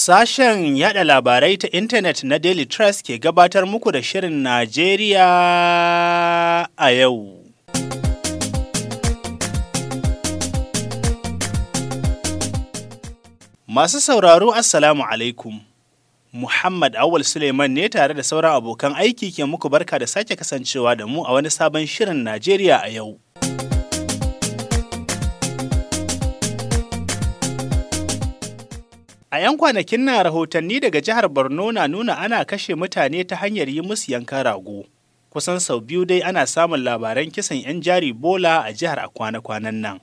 Sashen yada labarai ta intanet na Daily Trust ke gabatar muku da Shirin Najeriya a yau. Masu sauraro Assalamu alaikum. Muhammad Awal Suleiman ne tare da sauran abokan aiki ke muku barka da sake kasancewa da mu a wani sabon Shirin Najeriya a yau. A 'yan kwanakin na rahotanni daga jihar Borno na nuna ana kashe mutane ta hanyar yi musu yankan rago. Kusan sau biyu dai ana samun labaran kisan 'yan jari bola a jihar a kwana-kwanan nan.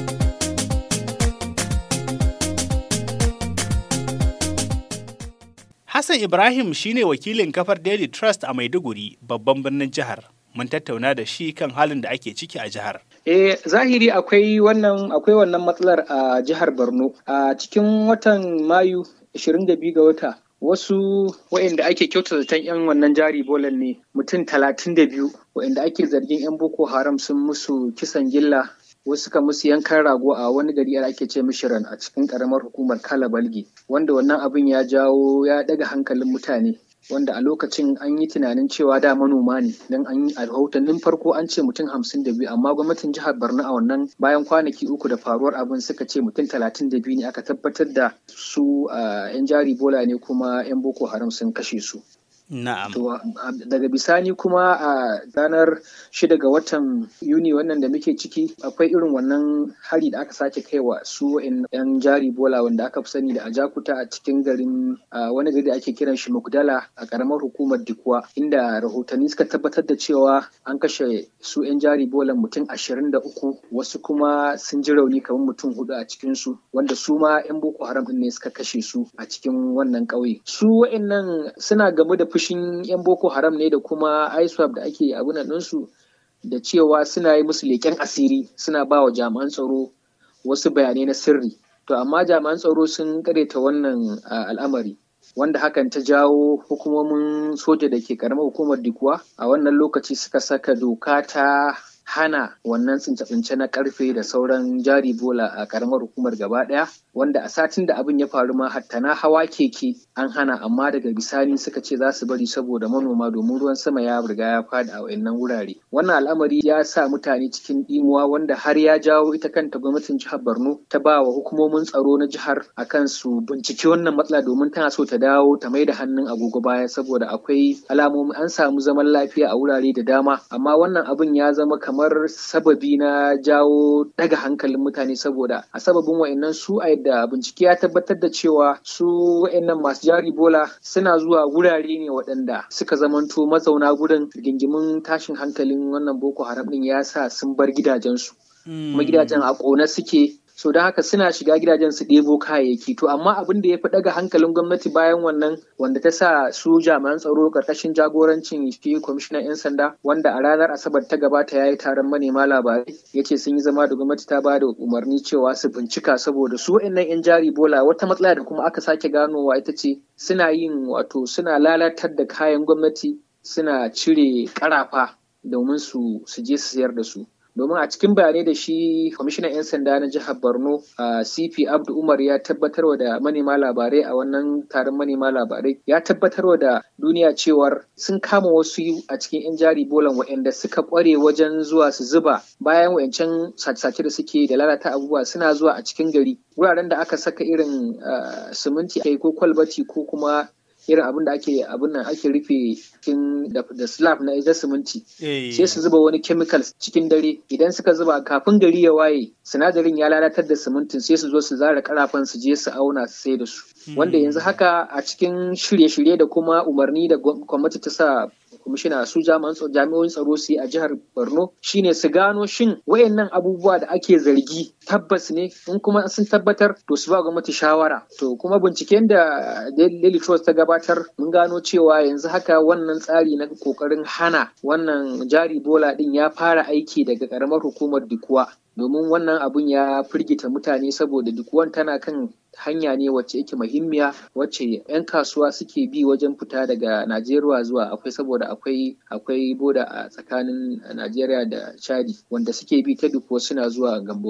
Hassan Ibrahim shine wakilin kafar Daily Trust a Maiduguri, babban birnin jihar. Mun tattauna da shi kan halin da ake ciki a jihar. Eh zahiri akwai wannan akwai wannan matsalar a jihar Borno. A cikin watan Mayu 22 ga wata wasu waɗanda ake kyauta zaton 'yan wannan jari bolan ne mutum 32 waɗanda ake zargin 'yan Boko Haram sun musu kisan gilla wasu suka musu yankan rago a wani gari da ake ce mishiran a cikin karamar hukumar Kala Balgi wanda wannan abin ya jawo ya daga hankalin mutane wanda a lokacin an yi tunanin cewa da manoma ne don an yi a rahotannin farko an ce mutum hamsin da biyu amma gwamnatin jihar borno a wannan bayan kwanaki uku da faruwar abin suka ce mutum talatin da biyu ne aka tabbatar da su yan jari bola ne kuma yan boko haram sun kashe su Na'am. daga bisani kuma a ranar shida ga watan Yuni wannan da muke ciki akwai irin wannan hari da aka sake kaiwa su yan jari bola wanda aka fi sani da ajakuta a cikin garin wani gari da ake kiran shi Mugdala a karamar hukumar Dikwa inda rahotanni suka tabbatar da cewa an kashe su yan jari bolan mutum ashirin da uku wasu kuma sun ji rauni kamar mutum hudu a cikin su wanda su ma yan Boko Haram ne suka kashe su a cikin wannan ƙauye. Su wa'annan suna game da fushin 'yan boko haram ne da kuma iswap da ake abin ɗinsu da cewa suna yi musu leƙen asiri suna ba wa jami'an tsaro wasu bayanai na sirri to amma jami'an tsaro sun ta wannan al'amari wanda hakan ta jawo hukumomin soja da ke karamar hukumar dikuwa a wannan lokaci suka saka doka ta hana wannan tsince-tsince na karfe da sauran jari bola a karamar hukumar gaba daya wanda a satin da abin ya faru ma hatta na hawa keke an hana amma daga bisani suka ce za su bari saboda manoma domin ruwan sama ya riga ya fada a wayannan wurare wannan al'amari ya sa mutane cikin dimuwa wanda har ya jawo ita kanta gwamnatin jihar Borno ta ba wa hukumomin tsaro na jihar akan su binciki wannan matsala domin tana so ta dawo ta mai da hannun agogo baya saboda akwai alamomi an samu zaman lafiya a wurare da dama amma wannan abin ya zama kamar sababi na jawo daga hankalin mutane saboda a sababin wayannan su a yadda bincike ya tabbatar da cewa su wayannan masu jari bola suna zuwa wurare ne waɗanda suka zamanto mazauna gurin rigingimin tashin hankalin wannan boko haram din ya sa sun bar gidajensu kuma gidajen a ƙone suke so don haka suna shiga gidajen su ɗebo kayayyaki to amma abin da ya fi ɗaga hankalin gwamnati bayan wannan wanda ta sa su jami'an tsaro ƙarƙashin jagorancin shi kwamishinan 'yan sanda wanda a ranar asabar ta gabata ya yi taron manema labarai ya ce sun yi zama da gwamnati ta ba da umarni cewa su bincika saboda su wa'annan 'yan jari bola wata matsala da kuma aka sake ganowa ita ce suna yin wato suna lalatar da kayan gwamnati suna cire ƙarafa domin su je su sayar da su domin a cikin bayanai da shi kwamishinan 'yan sanda na jihar borno a cp abdu umar ya tabbatarwa da manema labarai a wannan taron manema labarai ya tabbatarwa da duniya cewar sun kama wasu a cikin 'yan jari bolan waɗanda suka kware wajen zuwa su zuba bayan wayancan sace-sace da suke da lalata abubuwa suna zuwa a cikin gari wuraren da aka saka irin siminti ko kwalbati ko kuma irin abin da ake abin nan ake rufe cikin da slab na ita siminti sai su zuba wani chemicals cikin dare idan suka zuba kafin gari ya waye sinadarin ya lalatar da simintin sai su zo su zara karafan su je su auna su sai da su wanda yanzu haka a cikin shirye-shirye da kuma umarni da gwamnati ta sa kwamishina su jami'o'in tsaro su yi a jihar borno shine su gano shin wayannan abubuwa da ake zargi tabbas ne in kuma sun tabbatar to su ba gwamnati shawara to kuma binciken da daily trust ta gabatar mun gano cewa yanzu haka wannan tsari na kokarin hana wannan jari bola din ya fara aiki daga karamar hukumar dikuwa domin wannan abun ya firgita mutane saboda duk tana kan hanya ne wacce yake muhimmiya wacce 'yan kasuwa suke bi wajen fita daga Najeriya zuwa akwai saboda akwai akwai boda a tsakanin Najeriya da Chadi wanda suke bi ta duk suna zuwa gamborin gala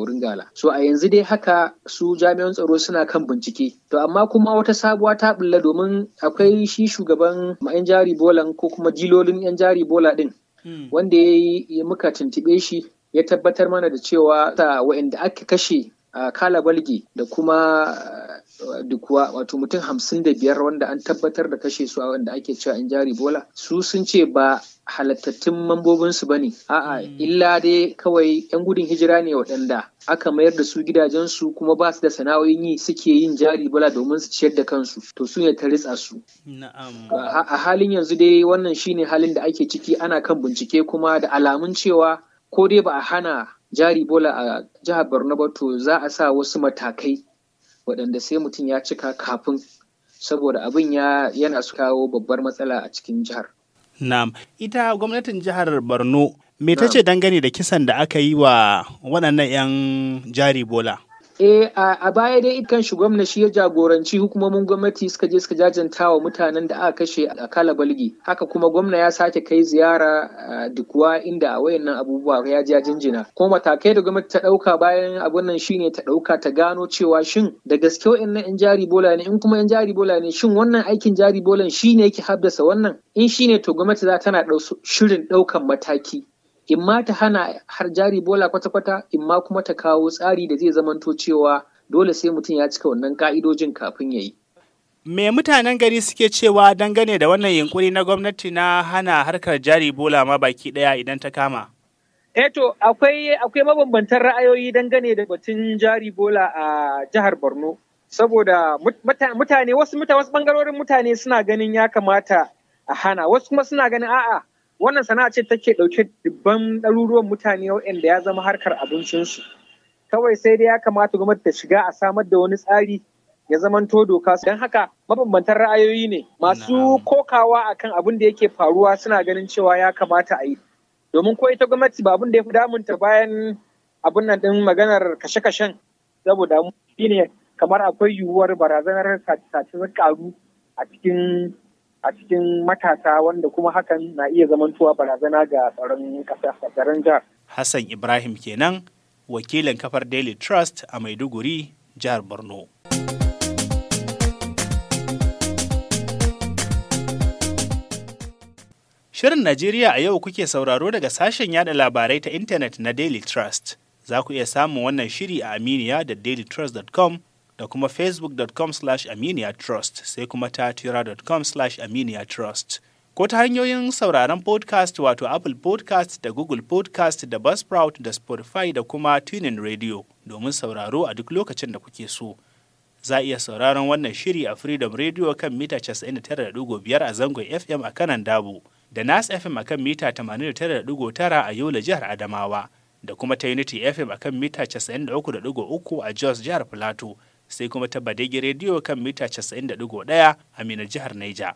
bola so a yanzu dai haka su jami'an tsaro suna kan bincike to amma kuma wata sabuwa ta bulla domin akwai shi shugaban yan jari bolan ko kuma dilolin yan jari bola din wanda ya yi muka tuntuɓe shi ya tabbatar mana da cewa ta wa'inda aka kashe a kala balgi da kuma dukuwa wato mutum hamsin da biyar wanda an tabbatar da kashe su a wanda ake cewa in jari bola su sun ce ba halattattun mambobinsu ba ne a'a illa dai kawai yan gudun hijira ne waɗanda aka mayar da su gidajensu kuma ba su da sana'o'in yi suke yin jari bola domin su ciyar da kansu to su ne ta ritsa su a halin yanzu dai wannan shine halin da ake ciki ana kan bincike kuma da alamun cewa ko dai ba a hana jari bola a jihar borno ba to za a sa wasu matakai waɗanda sai mutum ya cika kafin saboda abin ya yana su kawo babbar matsala a cikin jihar. Na'am, ita gwamnatin jihar Borno me ta ce dangane da kisan da aka yi wa waɗannan 'yan jari bola? Eh a baya dai kan shi gwamna shi ya jagoranci hukumomin gwamnati suka je suka jajanta wa mutanen da aka kashe a kala balgi haka kuma gwamna ya sake kai ziyara dukuwa inda a wayannan abubuwa ya ja jinjina kuma matakai da gwamnati ta dauka bayan abun nan shine ta dauka ta gano cewa shin da gaske wayannan yan jari bola ne in kuma yan jari bola ne shin wannan aikin jari bolan shine yake haddasa wannan in shine to gwamnati za tana shirin daukan mataki in ma ta hana har jari bola kwata-kwata in ma kuma ta kawo tsari da zai zamanto cewa dole sai mutum ya cika wannan ka'idojin kafin ya yi. Me mutanen gari suke cewa dangane da wannan yunkuri na gwamnati na hana harkar jari bola ma baki ɗaya idan ta kama? Eto akwai akwai mabambantan ra'ayoyi dangane da batun jari bola a jihar Borno. Saboda mutane wasu mutane wasu bangarorin mutane suna ganin ya kamata a hana wasu kuma suna ganin a'a wannan sana'a ce take ɗauke dubban ɗaruruwan mutane waɗanda ya zama harkar abincinsu kawai sai dai ya kamata gwamnati ta shiga a samar da wani tsari ya zamanto doka don haka mabambantan ra'ayoyi ne masu kokawa akan abin da yake faruwa suna ganin cewa ya kamata a yi domin ko ita gwamnati ba abin da ya fi damunta bayan abin nan ɗin maganar kashe-kashen saboda shine kamar akwai yiwuwar barazanar sace karu a cikin a cikin matasa wanda kuma hakan na iya zamantowa barazana ga tsaron ƙasa tsaron jihar. Hassan Ibrahim kenan wakilin kafar Daily Trust a Maiduguri, jihar Borno. Shirin Najeriya a yau kuke sauraro daga sashen yada labarai ta intanet na Daily Trust. Za ku iya samun wannan shiri a Aminiya da dailytrust.com da kuma facebook.com slash aminiya trust sai kuma ta twitter.com slash aminiya trust ko ta hanyoyin sauraron podcast wato apple podcast da google podcast da buzzsprout da spotify da kuma tunin radio domin sauraro a duk lokacin da kuke so za a iya sauraron wannan shiri a freedom radio kan mita 99.5 a zangon fm a kanan dabo da nas fm a kan mita 89.9 a yola jihar adamawa da kuma ta unity fm a kan mita 93.3 a jos jihar plateau sai kuma ta Badegi rediyo kan mita 90.1 a Mina jihar Naija.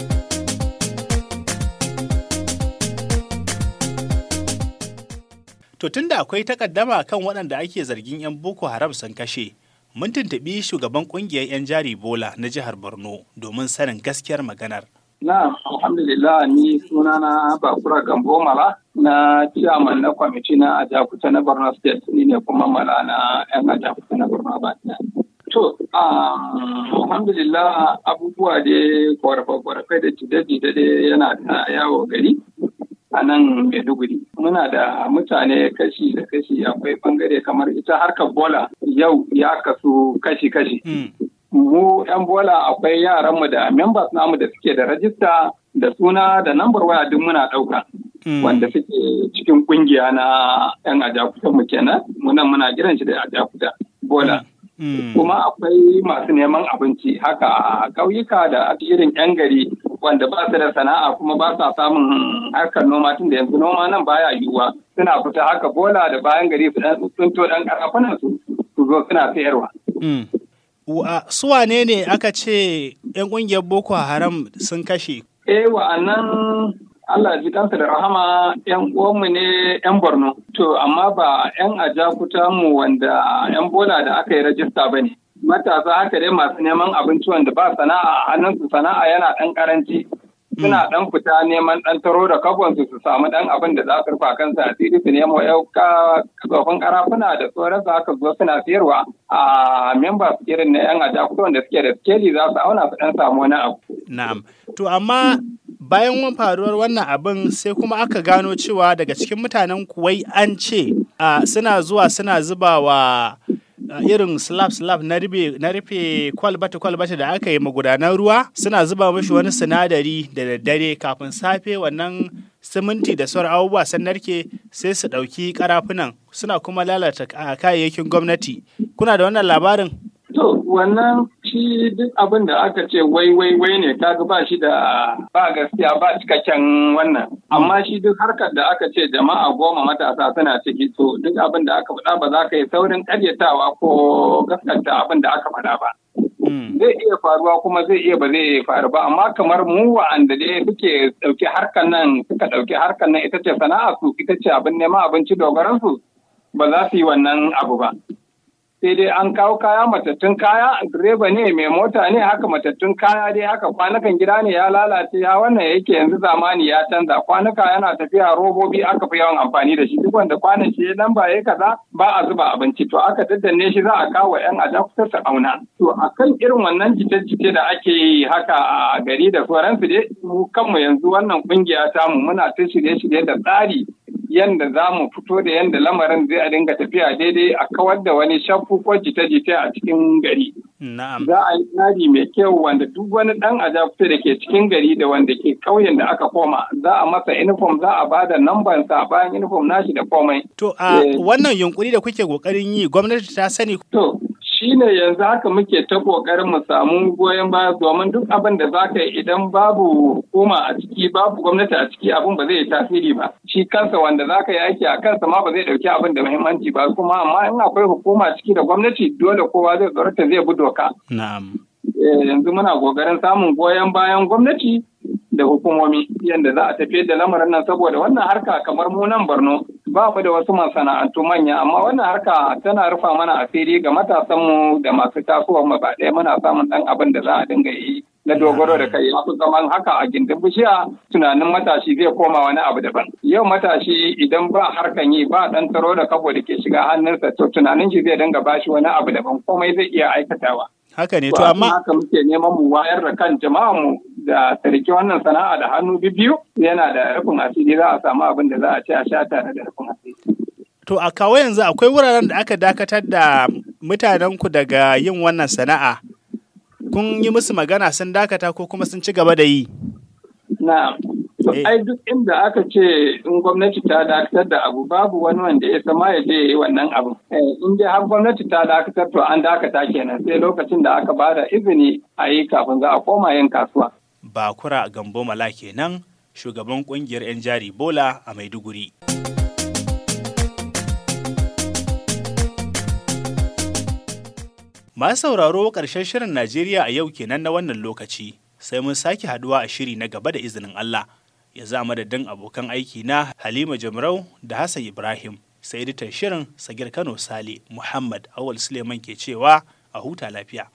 To tunda akwai takaddama kan waɗanda ake zargin 'yan Boko Haram sun kashe, mun tuntuɓi shugaban ƙungiyar 'yan jari Bola na jihar Borno domin sanin gaskiyar maganar. Na, alhamdulillah ni sunana Bakura Gambo Mala na chairman na kwamiti na Ajakuta na Borno State ni ne kuma mala na 'yan Ajakuta na Borno ba To, alhamdulillah abubuwa da ƙorafe-ƙorafe da jide-jide da yana da yawo gari a nan Maiduguri. Muna da mutane kashi da kashi akwai bangare kamar ita harkar bola yau ya kasu kashi-kashi. Mu 'yan bola akwai yaranmu da members namu da suke da rajista da suna da nambar waya duk muna ɗauka. Wanda suke cikin kungiya na 'yan ajakuta mu kenan, munan muna kiran shi da ajakuta bola. Mm. Kuma akwai masu neman abinci haka a ƙauyuka da irin 'yan gari wanda ba su da sana'a kuma ba sa samun harkar noma tun da yanzu noma nan baya yiwuwa suna fita haka bola da bayan gari su dan tsunto dan karafunan su su zo suna sayarwa. Mm. Su wane ne aka ce 'yan ƙungiyar Boko Haram sun kashe? Eh wa'annan Allah ji kansa da rahama ‘yan uwanmu ne ‘yan Borno. To, amma ba ‘yan ajakuta mu wanda ‘yan bola da aka yi rajista ba ne. Matasa haka dai masu neman abinci wanda ba sana'a a hannunsu sana'a yana ɗan ƙaranci. suna dan fita neman dan taro da kabon su su samu dan abin da za su rufa kansu a asiri su nemo yau tsofin karafuna da sauran su haka zo suna siyarwa a members irin na yan ajakuta wanda suke da skeli za su auna su dan samu wani abu. Na'am. To amma bayan faruwar wannan abin sai kuma aka gano cewa daga cikin mutanen kuwai an ce suna zuwa suna zuba wa irin slab slab na rufe kwalbata kwalbata da aka yi magudanar ruwa suna zuba mashi wani sinadari da daddare kafin safe wannan siminti da sauran abubuwa sun narke sai su ɗauki karafunan suna kuma lalata kayayyakin gwamnati kuna da wannan labarin To wannan shi duk abin da aka ce wai wai wai ne kaga ba shi da ba gaskiya ba cikakken wannan amma shi duk harkar da aka ce jama'a goma matasa suna ciki to duk abin da aka faɗa ba za ka yi saurin ƙaryatawa ko gaskata abin da aka faɗa ba. Zai iya faruwa kuma zai iya ba zai faru ba amma kamar mu wa'anda dai suke ɗauki harkar nan suka ɗauki harkar nan ita ce sana'a su ita ce abin neman abinci dogaran su ba za su yi wannan abu ba. sai dai an kawo kaya matattun kaya direba ne mai mota ne haka matattun kaya dai haka kwanukan gida ne ya lalace ya wannan yake yanzu zamani ya canza kwanuka yana tafiya robobi aka fi yawan amfani da shi duk wanda kwanan shi nan ba ya kaza ba a zuba abinci to aka daddanne shi za a kawo yan ajakuta su auna to akan irin wannan jita-jita da ake yi haka a gari da sauransu dai mu kanmu yanzu wannan kungiya tamu muna ta shirye-shirye da tsari yanda za mu fito da yanda lamarin zai a dinga tafiya daidai a kawar da wani shaffu ko jita-jita a cikin gari. Za a yi tsari mai kyau wanda duk wani ɗan ajakuta da ke cikin gari da wanda ke ƙauyen da aka koma za a masa uniform za a ba da sa bayan uniform nashi da komai. To a wannan yunkuri da kuke ƙoƙarin yi gwamnati ta sani. To shi ne yanzu haka muke ta ƙoƙarin mu samu goyon baya domin duk abin da za ka yi idan babu hukuma a ciki babu gwamnati a ciki abin ba zai yi tasiri ba shi kansa wanda za ka yi aiki a kansa ma ba zai ɗauki abin da muhimmanci ba kuma amma in akwai hukuma ciki da gwamnati dole kowa zai tsorata zai bi doka. Na'am. Yanzu muna ƙoƙarin samun goyon bayan gwamnati da hukumomi yadda za a tafiyar da lamarin nan saboda wannan harka kamar mu nan Borno ba mu da wasu masana'antu manya amma wannan harka tana rufa mana asiri ga matasanmu da masu tasowa mu ba ɗaya muna samun ɗan abin da za a dinga yi na dogaro da kai wasu zaman haka a gindin bishiya tunanin matashi zai koma wani abu daban yau matashi idan ba harkan yi ba ɗan taro da kabo da ke shiga hannunsa to tunanin shi zai dinga bashi wani abu daban komai zai iya aikatawa haka ne to amma haka muke neman mu wayar da kan jama'a mu da tariki wannan sana'a da hannu biyu yana da rufin asiri za a samu abin da za a ci a sha tare da rufin asiri to a kawo yanzu akwai wuraren da aka dakatar da mutanenku daga yin wannan sana'a kun yi musu magana sun dakata ko kuma sun ci gaba da yi na ai duk inda aka ce in gwamnati ta dakatar da abu babu wani wanda ya sama ya je yi wannan abu in dai har gwamnati ta dakatar to an dakata kenan sai lokacin da aka bada izini a yi kafin za a koma yin kasuwa bakura gambo mala kenan shugaban kungiyar 'yan jari bola a maiduguri masu sauraro ƙarshen shirin najeriya a yau kenan na wannan lokaci sai mun sake haduwa a shiri na gaba da izinin allah ya za madadin abokan aiki na Halima Jamrau da Hassan Ibrahim sai editan shirin Sagir Kano Sale Muhammad Awal Suleiman ke cewa a huta lafiya.